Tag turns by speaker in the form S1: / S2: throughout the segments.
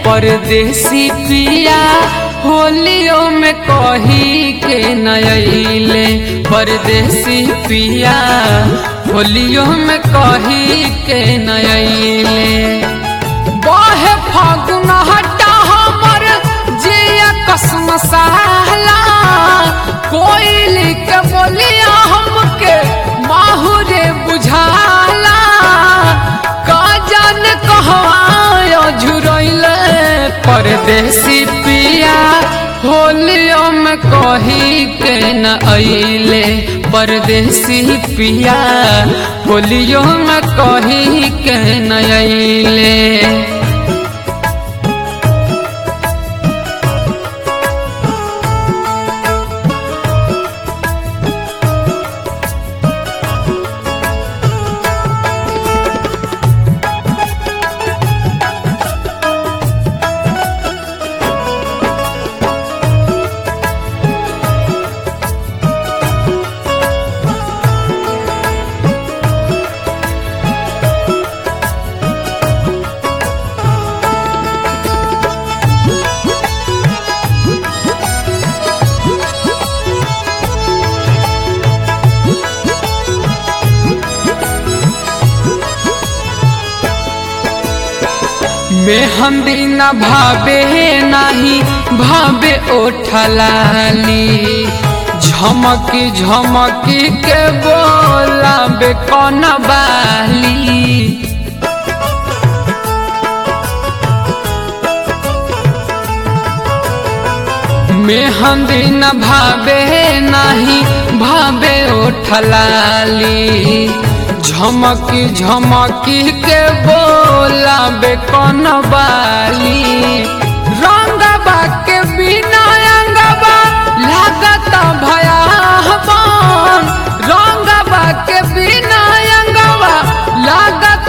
S1: परदेसी पिया होलियो में कही के नयले परदेसी पिया होलियो में कही के नयले बहे फागुन हटा हमर जिया कसम सहला कोई के बोलिया हमके माहुरे बुझाला का जान कहवायो झुरैले परदेसी पिया होलियो में कही के न अइले परदेसी पिया होलियो में कही के न अइले मेहंदी न भावे नाही भावे ओठलाली झमकी झमकी के बोलाबे कौन बाली मेहंदी न भावे नाही भावे ओठलाली झमकी झमकी के बोलाबे कौन बाली रंगबा के बिना अंगबा लागत भयावन रंगबा के बिना अंगबा लागत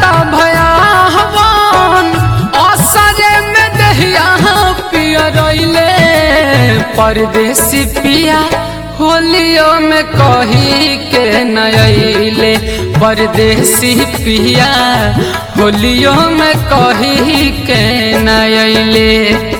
S1: भयावन असरे में दहिया पिया रइले परदेसी पिया होलियो में कही के नयले परदेसी पिया होलियो में कही के नयले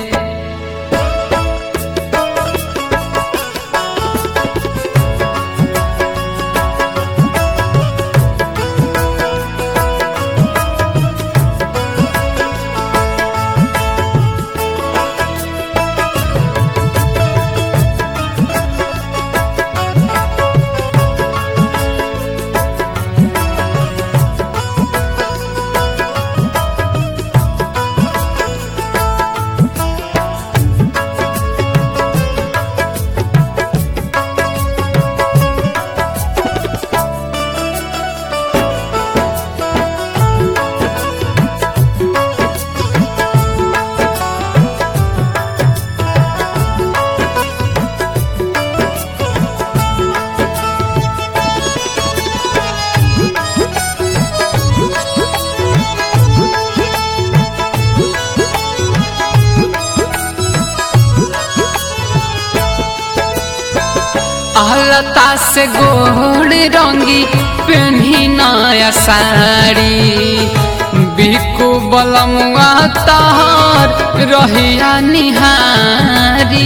S1: अलता से गोड़ रंगी पेन्ही नया साड़ी बिकु बलमुआ तहर रहिया निहारी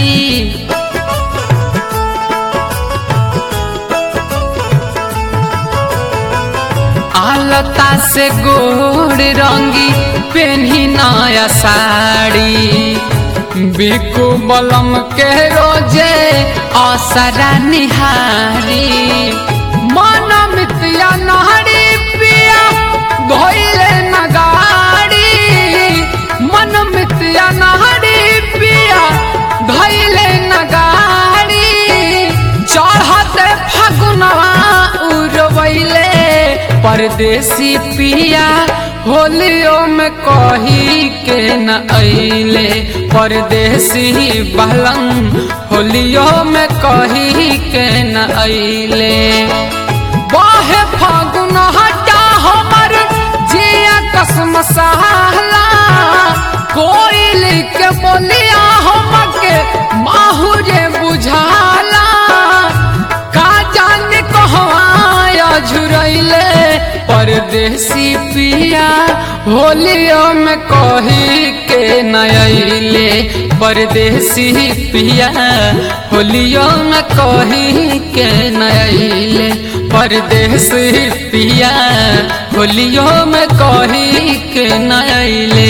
S1: आलता से गोड़ रंगी पेन्ही नया साड़ी बिकु बलम के रोजे असरा निहारी मन मितिया नहरी पिया धोइले नगाड़ी मन मितिया नहरी पिया धोइले नगाड़ी चढ़ते फगुनवा उड़वैले परदेसी पिया होलियो में कही के न अइले परदेसी बहलम होलियो में कही के न अइले बाहे फागुन हटा हमर जिया कसम सहला कोई के बोलिया हमके माहुरे बुझाला का जाने कहवा झुरैले पर परदेसी पिया होलियो में कही के नयले परदेसी पिया होलियो में कही के नयले परदेसी पिया होलियो में कही के नयले